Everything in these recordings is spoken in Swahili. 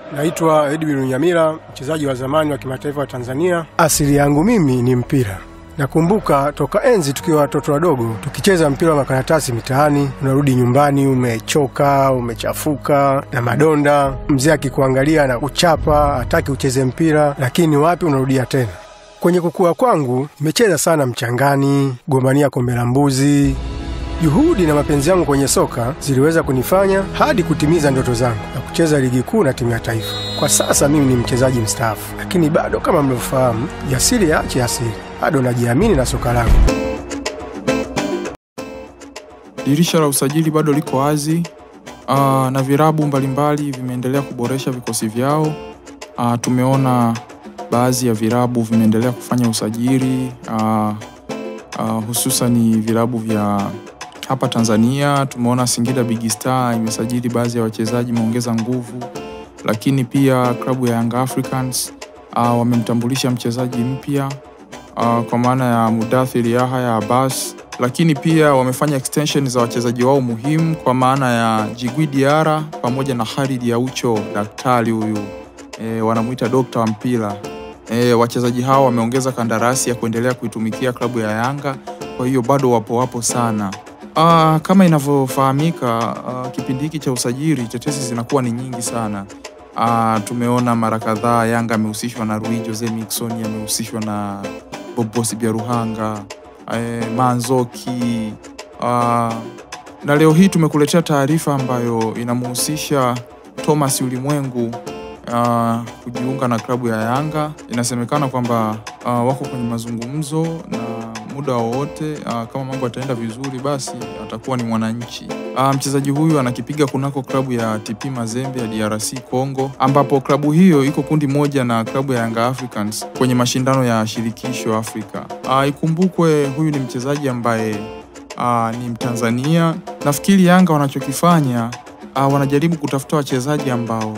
Naitwa Edwin Nyamira, mchezaji wa zamani wa kimataifa wa Tanzania. Asili yangu mimi ni mpira. Nakumbuka toka enzi tukiwa watoto wadogo tukicheza mpira wa makaratasi mitaani. Unarudi nyumbani umechoka, umechafuka na madonda, mzee akikuangalia na kuchapa, hataki ucheze mpira, lakini wapi, unarudia tena. Kwenye kukua kwangu nimecheza sana mchangani, gombania kombe la mbuzi. Juhudi na mapenzi yangu kwenye soka ziliweza kunifanya hadi kutimiza ndoto zangu na kucheza ligi kuu na timu ya taifa. Kwa sasa mimi ni mchezaji mstaafu, lakini bado kama mlivyofahamu, jasiri yaache asiri, bado najiamini na soka langu. Dirisha la usajili bado liko wazi uh, na virabu mbalimbali vimeendelea kuboresha vikosi vyao. Uh, tumeona baadhi ya virabu vimeendelea kufanya usajili uh, uh, hususani virabu vya hapa Tanzania. Tumeona Singida Big Star imesajili baadhi ya wachezaji, imeongeza nguvu, lakini pia klabu ya Young Africans uh, wamemtambulisha mchezaji mpya uh, kwa maana ya Mudathir Yahya Abbas, lakini pia wamefanya extension za wachezaji wao muhimu kwa maana ya Jigui Diara pamoja na Khalid Aucho, daktari huyu e, wanamuita dokta wa mpira e, wachezaji hao wameongeza kandarasi ya kuendelea kuitumikia klabu ya Yanga, kwa hiyo bado wapo wapo sana. Aa, kama inavyofahamika kipindi hiki cha usajili tetesi zinakuwa ni nyingi sana. Aa, tumeona mara kadhaa Yanga amehusishwa na Rui Jose Miquissone, amehusishwa na Bobosi Byaruhanga, e, Manzoki aa, na leo hii tumekuletea taarifa ambayo inamhusisha Thomas Ulimwengu uh, kujiunga na klabu ya Yanga. Inasemekana kwamba uh, wako kwenye mazungumzo na muda wowote uh, kama mambo yataenda vizuri, basi atakuwa ni mwananchi. Uh, mchezaji huyu anakipiga kunako klabu ya TP Mazembe ya DRC Congo, ambapo klabu hiyo iko kundi moja na klabu ya Yanga Africans kwenye mashindano ya shirikisho Afrika. Uh, ikumbukwe huyu ni mchezaji ambaye uh, ni Mtanzania. Nafikiri Yanga wanachokifanya uh, wanajaribu kutafuta wachezaji ambao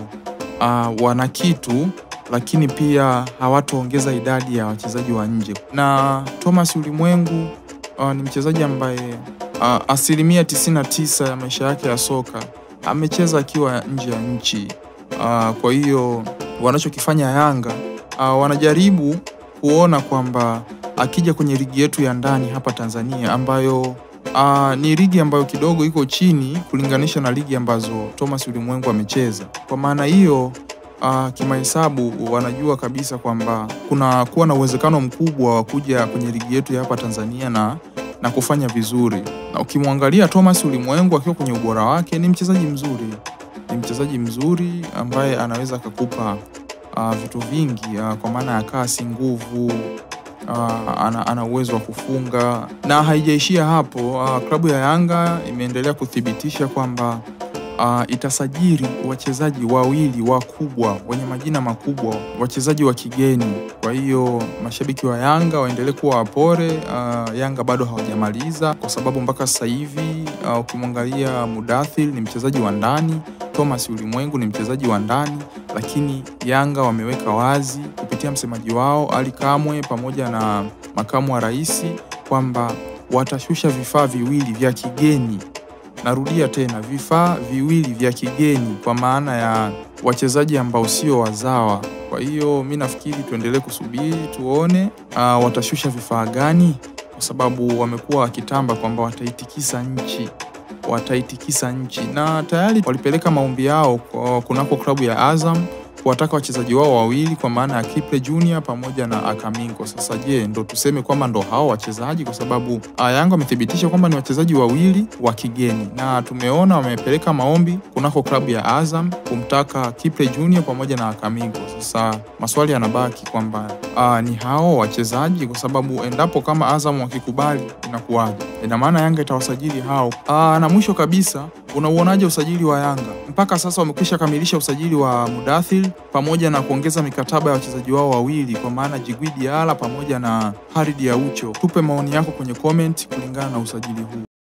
uh, wana kitu lakini pia hawataongeza idadi ya wachezaji wa nje. Na Thomas Ulimwengu uh, ni mchezaji ambaye uh, asilimia 99 ya maisha yake ya soka amecheza akiwa nje ya nchi. Uh, kwa hiyo wanachokifanya Yanga uh, wanajaribu kuona kwamba akija kwenye ligi yetu ya ndani hapa Tanzania ambayo uh, ni ligi ambayo kidogo iko chini kulinganisha na ligi ambazo Thomas Ulimwengu amecheza. Kwa maana hiyo uh, kimahesabu wanajua kabisa kwamba kuna kuwa na uwezekano mkubwa wa kuja kwenye ligi yetu ya hapa Tanzania na, na kufanya vizuri. Na ukimwangalia Thomas Ulimwengu akiwa kwenye ubora wake, ni mchezaji mzuri, ni mchezaji mzuri ambaye anaweza akakupa uh, vitu vingi uh, kwa maana ya kasi, nguvu Uh, ana, ana uwezo wa kufunga na haijaishia hapo. Uh, klabu ya Yanga imeendelea kuthibitisha kwamba uh, itasajili wachezaji wawili wakubwa wenye majina makubwa, wachezaji wa kigeni. Kwa hiyo mashabiki wa Yanga waendelee kuwa wapore. Uh, Yanga bado hawajamaliza kwa sababu mpaka sasa hivi uh, ukimwangalia Mudathir ni mchezaji wa ndani, Thomas Ulimwengu ni mchezaji wa ndani, lakini Yanga wameweka wazi kupitia msemaji wao Ali Kamwe pamoja na makamu wa rais kwamba watashusha vifaa viwili vya kigeni. Narudia tena, vifaa viwili vya kigeni, kwa maana ya wachezaji ambao sio wazawa. Kwa hiyo mi nafikiri tuendelee kusubiri tuone, uh, watashusha vifaa gani, kwa sababu wamekuwa wakitamba kwamba wataitikisa nchi wataitikisa nchi na tayari walipeleka maombi yao kunako klabu ya Azam kuwataka wachezaji wao wawili kwa maana ya Kiple Junior pamoja na Akamingo. Sasa je, ndo tuseme kwamba ndo hao wachezaji? Kwa sababu Yanga wamethibitisha kwamba ni wachezaji wawili wa kigeni, na tumeona wamepeleka maombi kunako klabu ya Azam kumtaka Kiple Junior pamoja na Akamingo. Sasa maswali yanabaki kwamba ni hao wachezaji, kwa sababu endapo kama Azam wakikubali inakuwaje? Ina maana Yanga itawasajili hao. Aa, na mwisho kabisa unauonaje usajili wa Yanga? Mpaka sasa wamekwisha kamilisha usajili wa Mudathir pamoja na kuongeza mikataba ya wachezaji wao wawili kwa maana Jigui Diarra pamoja na Khalid Aucho. Tupe maoni yako kwenye comment kulingana na usajili huu.